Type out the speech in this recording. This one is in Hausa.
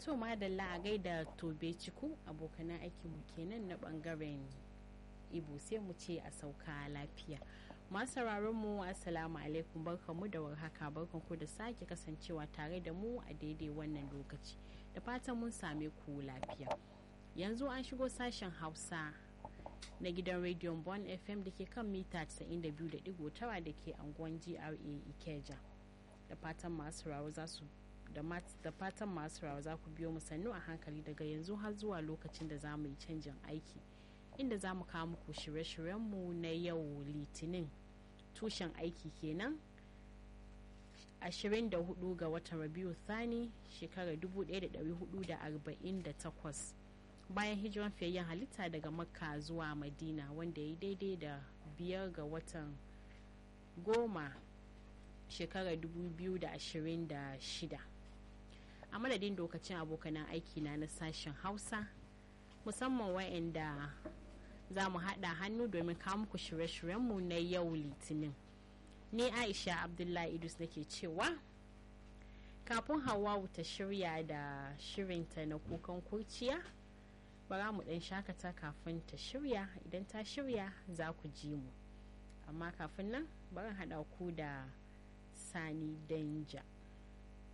to madalla a gaida tobe ciku abokanan aikinmu kenan na bangaren ibo sai mu ce a sauka lafiya masu mu assalamu alaikum barkanmu da warhaka barkanku da sake kasancewa tare da mu a daidai wannan lokaci da fatan mun same ku lafiya yanzu an shigo sashen hausa na gidan rediyon bon fm da ke kan mita 92.9 da ke anguwan gra ikeja da fatan masu rawa za su da fatan masu rawa za ku biyo mu sannu a hankali daga yanzu har zuwa lokacin da za mu yi canjin aiki inda za mu kawo muku shirye-shiryenmu na yau litinin tushen aiki kenan 24 ga watan rabiu thani shekarar 1448 bayan hijiran fiyayyen halitta daga makka zuwa madina wanda ya yi daidai da biyar ga watan goma shekarar 2026 a madadin dokacin abokanan aiki na na sashen hausa musamman wa'anda za mu haɗa hannu domin kawo muku shirye-shiryenmu na yau litinin ni aisha abdullahi idus nake cewa kafin hawawu ta shirya da shirinta na kukan kurciya bara mu ɗan shakata kafin ta shirya idan ta shirya za ku ji mu amma kafin nan bari haɗa ku da sani danja